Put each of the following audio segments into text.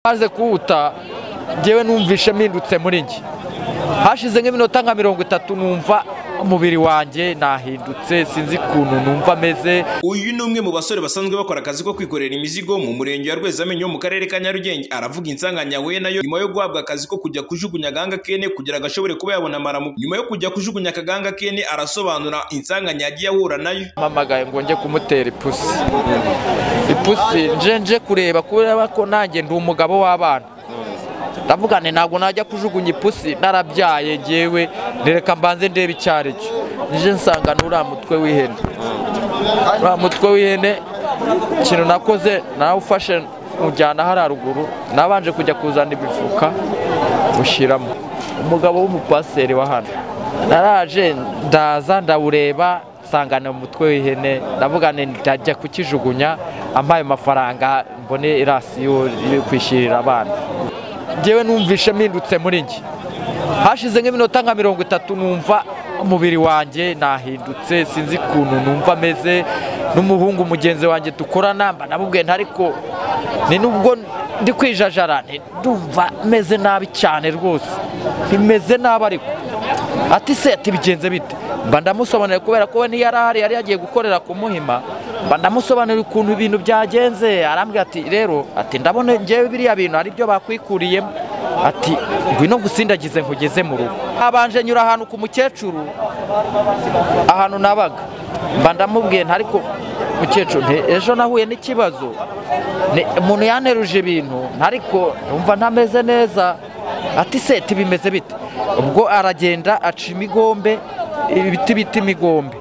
aze kuwuta ngewe numvishe mpindutse muri njye hashize nk'iminota nka mirongo itatu numva umubiri wanjye nahindutse sinzi ukuntu numva ameze uyu ni umwe mu basore basanzwe bakora akazi ko kwikorera imizigo mu murenge wa rwezamenyo wo mu karere ka nyarugenge aravuga insanganya yahuye nayo nyuma yo guhabwa akazi ko kujya kujugunya agahanga kene kugira ngo ashobore kuba yabona amaramu nyuma yo kujya kujugunya akaganga kene arasobanura insanganya yagiye ahura nayo mpamagaye ngo njye kumutera ipusi ipusi nje nje kureba kubera ko nanjye ndi umugabo w'abana ndavuga nti ntabwo najya kujugunya ipusi narabyaye ngewe ndereka mbanze ndebe icyo ari cyo nije nsanga n'uriya mutwe w'ihene uriya mutwe w'ihene ikintu nakoze nawufashe mujyana hari haruguru nabanje kujya kuzana imifuka mushyiramo umugabo w'umupaseri wa hano naraje ndaza ndawureba nsangana umutwe w'ihene ndavuga nti ndajya kukijugunya ampaye amafaranga mbone irasiyo yo kwishyurira abana ngewe numvishe mpindutse muri njye hashize nk'iminota nka mirongo itatu numva umubiri wanjye nahindutse sinzi ukuntu numva ameze n'umuhungu mugenzi wanjye dukorana mba namubwiye ariko ni nubwo ndi kwijajara ndumva meze nabi cyane rwose ntimeze nabi ariko ati se ati bigenze bite mba ndamusobanurira kubera ko we ntiyari ahari yari yagiye gukorera ku muhima mba ndamusobanurira ukuntu ibintu byagenze arambwira ati rero ati ndabona ngewe biriya bintu ari byo bakwikuriyemo ati ngwino gusindagize nkugeze mu rugo habanje nyura ahantu ku mukecuru ahantu nabaga mba ndamubwiye ariko mukecuru ejo nahuye n'ikibazo umuntu yaneruje ibintu ariko numva ntameze neza ati se bimeze bite ubwo aragenda aca imigombe ibiti bita imigombe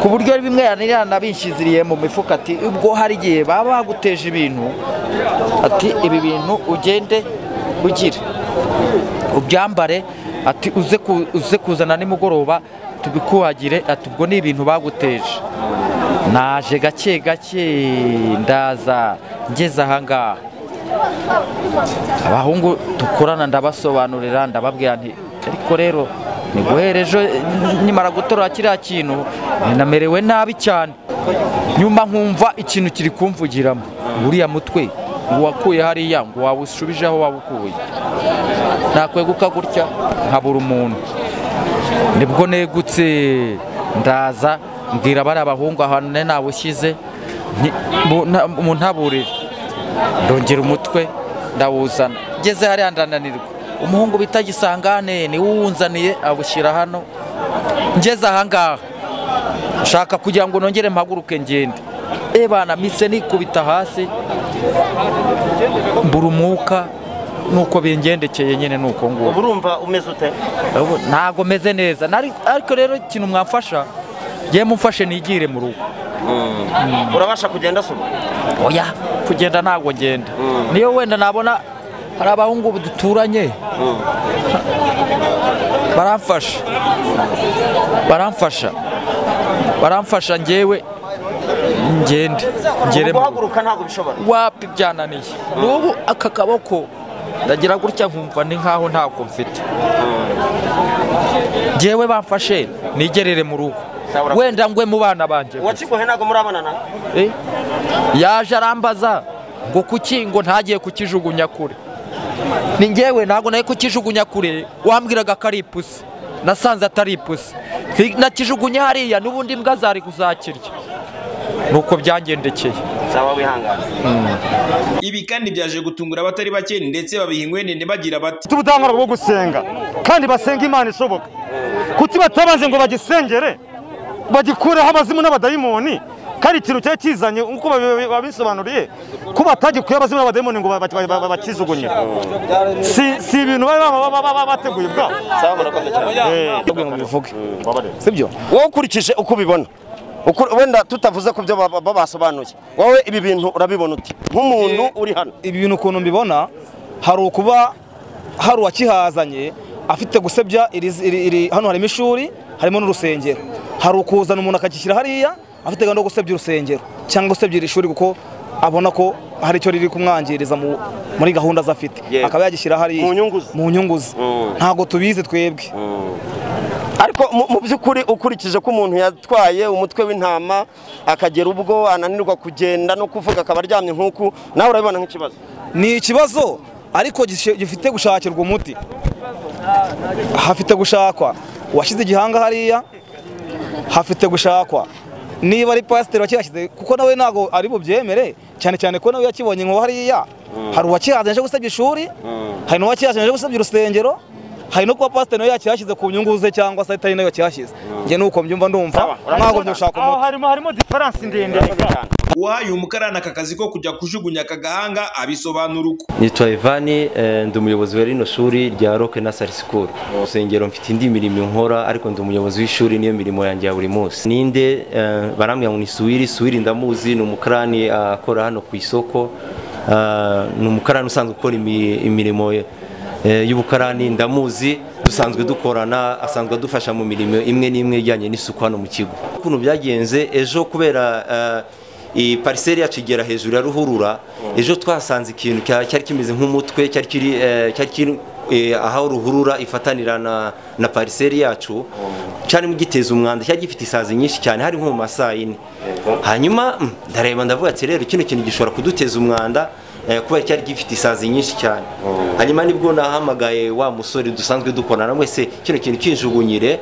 ku buryo bimwe yanabishyiziriye mu mifuka ati ubwo hari igihe baba baguteje ibintu ati ibi bintu ugende ugire ubyambare ati uze kuzana nimugoroba tubikuhagire ati ubwo ni ibintu baguteje naje gake gake ndaza ngeze ahangaha abahungu dukorana ndabasobanurira ndababwira nti ariko rero ni guhera ejo nimara gutora kiriya kintu ninamerewe nabi cyane nyuma nkumva ikintu kiri kumvugiramo uriya mutwe uwakuye hariya ngo wawusubije aho wawukuye nakweguka gutya nkabura umuntu nibwo negutse ndaza mbwira bariya abahungu ahantu nari nawushyize mu ntaburire ndongera umutwe ndawuzana ngeze hariya ndananirwa umuhungu bita gisangane niwe uwunzaniye awushyira hano ngeze ahangaha nshaka kugira ngo nongere mpaguruke ngende ebana mise nikubita hasi mbura umwuka nuko bingendekeye nyine ni uko nguko urumva umeze ute ntabwo meze neza ariko rero ikintu mwamfasha ngewe mumfashe nigire mu rugo urabasha kugenda asoma oya kugenda ntabwo ngenda niyo wenda nabona hari abahungu duturanye baramfasha baramfasha baramfasha ngewe ngende ngere guhaguruka ntabwo bishobora wapi byananiye n'ubu aka kaboko ndagira gutya nkumva ni nkaho ntabwo mfite ngewe bamfashe nigerere mu rugo wenda ngwe mu bana banjye uwakiguhe ntabwo murabonana yaje arambaza ngo kuki ngo ntagiye kukijugunya kure ni ngewe ntabwo nawe kukijugunya kure wambwiraga ko ari ipusi nasanze atari ipusi nakijugunya hariya n'ubundi mbwa zari kuzakirya nuko byangendekeye zaba wihangana ibi kandi byaje gutungura abatari bake ndetse babiha ingwenene bagira bati bafite ubudahangarwa bwo gusenga kandi basenga imana ishoboka kuki batabanje ngo bagisengere bagikureho abazimu n'abadayimoni kari ikintu cyari kizanye nk'uko babisobanuriye ko batagikuye abazima n'abadayimoni ngo bakijugunye si ibintu baba bateguye ubwabo sibyo wowe ukurikije uko ubibona wenda tutavuze ku byo babasobanuye wowe ibi bintu urabibona uti nk'umuntu uri hano ibi bintu ukuntu mbibona hari ukuba hari uwakihazanye afite gusebya hano harimo ishuri harimo n'urusengero hari ukuzana umuntu akagishyira hariya afite gahunda yo gusebya urusengero cyangwa gusebya iri shuri kuko abona ko hari icyo riri kumwangiriza muri gahunda ze afite akaba yagishyira hariya mu nyungu ze ntabwo tubizi twebwe ariko mu by'ukuri ukurikije ko umuntu yatwaye umutwe w'intama akagera ubwo ananirwa kugenda no kuvuga akaba aryamye nk'uku nawe urabibona nk'ikibazo ni ikibazo ariko gishe- gifite gushakirwa umuti hafite gushakwa uwashyize igihanga hariya hafite gushakwa niba ari pasiteri wakihashyize kuko nawe ntabwo ari bubyemere cyane cyane ko nawe yakibonye nko hariya hari uwakihazaje aje gusebya ishuri hari n'uwakihazaje aje gusebya urusengero hari no kuba pasiteri nawe yakihashyize ku nyungu ze cyangwa se atari nawe yakihashyize njye nuko mbyumva ndumva ntabwo gushaka aho umuti harimo harimo diferansi ndende uwahaye umukarani aka kazi ko kujya kujugunya aka gahanga abisobanura uko nitwa ivani eh, ndi umuyobozi wa rino shuri rya roke nasari sikuru urusengero mfite indi mirimo nkora ariko ndi umuyobozi w'ishuri niyo mirimo yanjye ya buri munsi ninde eh, barambwira ngo ni suwiri suwiri ndamuzi ni umukarani ah, akora hano ku isoko Ah, ni umukarani usanzwe ukora imi- imirimo eh, y'ubukarani ndamuzi dusanzwe dukorana asanzwe adufasha mu mirimo imwe n'imwe ijyanye n'isuku hano mu kigo ukuntu byagenze ejo kubera eh, iyi pariseri yacu igera hejuru ya ruhurura ejo twasanze ikintu cya- cyari kimeze nk'umutwe cyari kiri eh, cyari kiri eh, aho ruhurura ifatanira na, na pariseri yacu cyarimo giteza umwanda cyari gifite isazi nyinshi cyane hari nko mu masaa yine hanyuma mm, ndareba ndavuga ati rero kino kintu gishobora kuduteza umwanda eh, kubera cyari gifite isazi nyinshi cyane hanyuma nibwo nahamagaye wa musore dusanzwe dukorana wese kino kintu kinjugunyire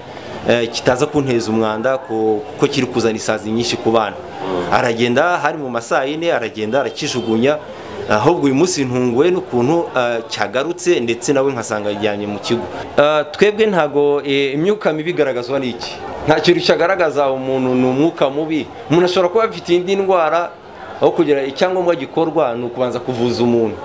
eh, kitaza kunteza umwanda ku- kuko kiri kuzana isazi nyinshi ku bana aragenda hari mu masaa yine aragenda arakijugunya ahubwo uyu munsi ntunguwe n'ukuntu ah, cyagarutse ndetse nawe nkasanga yajyanye mu kigo Ah, twebwe ntago eh, imyuka mibi igaragazwa n'iki nta kintu cyagaragaza umuntu ni umwuka mubi umuntu ashobora kuba afite indi ndwara aho kugira icyangombwa gikorwa ni ukubanza kuvuza umuntu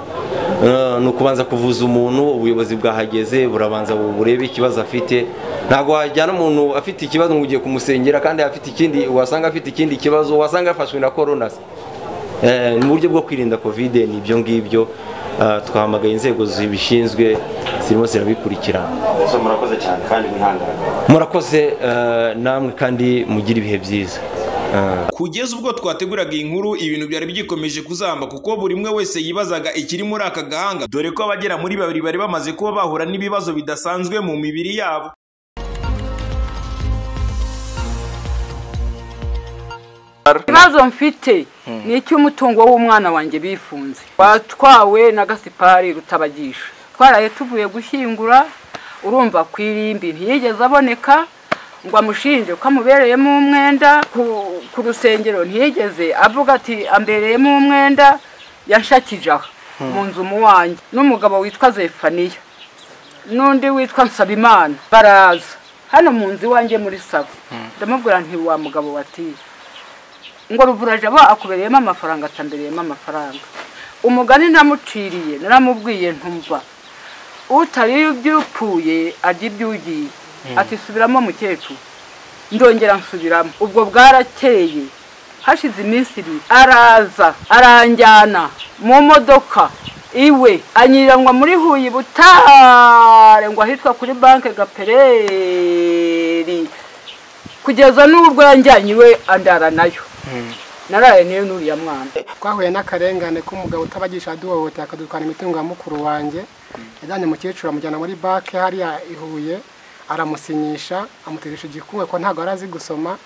Ah, ni ukubanza kuvuza umuntu ubuyobozi bwahageze burabanza bu- burebe ikibazo afite ntabwo wajyana umuntu afite ikibazo ngo ugiye kumusengera kandi afite ikindi wasanga afite ikindi kibazo wasanga yafashwe na korona se Eh, mu buryo bwo kwirinda kovide ni ibyo ngibyo Ah, twahamagaye inzego zibishinzwe zirimo zirabikurikirana murakoze cyane kandi mwihangane murakoze eh, namwe kandi mugire ibihe byiza Ah. kugeza ubwo twateguraga iyi nkuru ibintu byari bigikomeje kuzamba kuko buri umwe wese yibazaga ikiri muri aka gahanga dore ko abagera muri babiri bari bamaze kuba bahura n'ibibazo bidasanzwe mu mibiri yabo ikibazo mfite ni icy'umutungo w'umwana wanjye bifunze watwawe na gasipari rutabagisha twaraye tuvuye gushyingura urumva ku irimbi ntiyigeze aboneka ngo amushinje ko amubereyemo umwenda ku- ku rusengero ntiyigeze avuga ati ambereyemo umwenda yanshakije aha mu nzu mu wanjye n'umugabo witwa zefaniya n'undi witwa Nsabimana baraza hano mu nzu iwanjye muri saba ndamubwira nti wa mugabo watiye ngo ruvurajabo akubereyemo amafaranga atambereyemo amafaranga umugani namuciriye naramubwiye ntumva utariye iby'upfuye arya iby'ugiye ati subiramo mukecuru ndongera nsubiramo ubwo bwarakeye hashize iminsi ibiri araza aranjyana mu modoka iwe anyirangwa muri huye i butare ngo ahitwa kuri banki gapereri kugeza n'ubwo yanjyanye iwe andara nayo naraye niyo n'uriya mwana twahuye n'akarengane k'umugabo utabagisha aduhohotera akadutwara imitungo ya mukuru wanjye yajyanye umukecuru amujyana muri banki hariya ihuye aramusinyisha amuteresha igikumwe ko ntabwo yari azi gusoma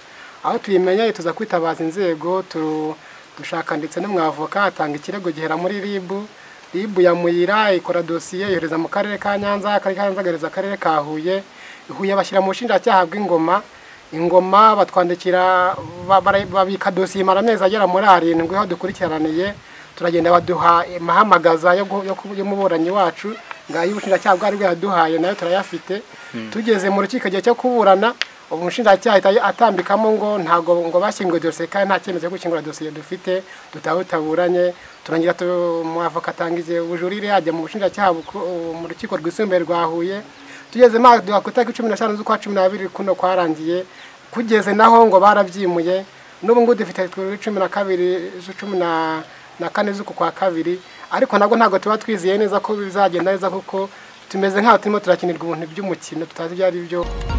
aho tuyimenyeye tuza kwitabaza inzego tu- dushaka ndetse n'umwavoka atanga ikirego gihera muri ribu ribu yamuyira ikora dosiye yohereza mu karere ka nyanza akarere ka nyanza agahereza akarere ka huye huye bashyira mu bushinjacyaha bw'ingoma ingoma batwandikira ba- bara- babika dosiye imara amezi agera muri arindwi aho dukurikiraniye turagenda baduha amahamagaza yo gu- yo ku- y'umuburanyi wacu ngayo ubushinjacyaha bwari bwaduhaye nayo turayafite tugeze mu rukiko igihe cyo kuburana ubu umushinjacyaha ahita atambikamo ngo ntabwo ngo bashyinguye dosiye kandi nta cyemezo cyo gushyingura dosiye dufite dutahe taburanye turangira tu- umwavoka atangiza ubujurire yajya mu bushinjacyaha buku- mu rukiko rwisumbuye rwa huye tugeze maduha ku itariki cumi n'eshanu z'ukwa cumi n'abiri kuno kwarangiye kugeze naho ngo barabyimuye n'ubu ngubu dufite kuri cumi na kabiri cumi na na kane z'uku kwa kabiri ariko nabwo ntabwo tuba twizeye neza ko bizagenda neza kuko tumeze nk'aho turimo turakinirwa ibintu by'umukino tutazi ibyo ari byo